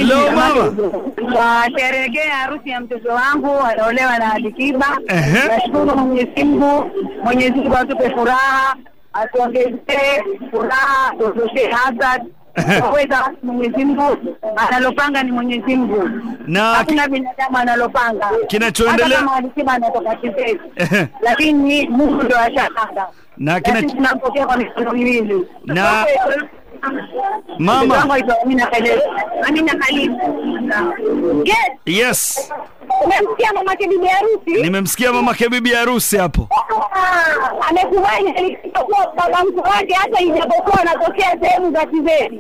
Hello mama. Washerekea harusi ya mtoto wangu anaolewa na Alikiba. Ehe. Nashukuru Mwenyezi Mungu, Mwenyezi Mungu atupe furaha, atuongezee furaha, tuondoshe hasad weza Mwenyezi Mungu analopanga ni Mwenyezi Mungu, Na hakuna binadamu analopanga. Kinachoendelea- Hata kama Alikiba anatoka Kizezi, Ehe. lakini Mungu ndo ashapanga, Na kina- sisi tunampokea kwa mikono miwili. Na- Mama. Mtoto wangu aitwa Amina Khalid. Amina Khalid. Yes. Yes. Umemsikia mamake bibi harusi? Nimemsikia mamake bibi harusi hapo. Ah, Amekubali alikuwa baba mkwe wake hata ijapokuwa anatokea sehemu za Kizeri.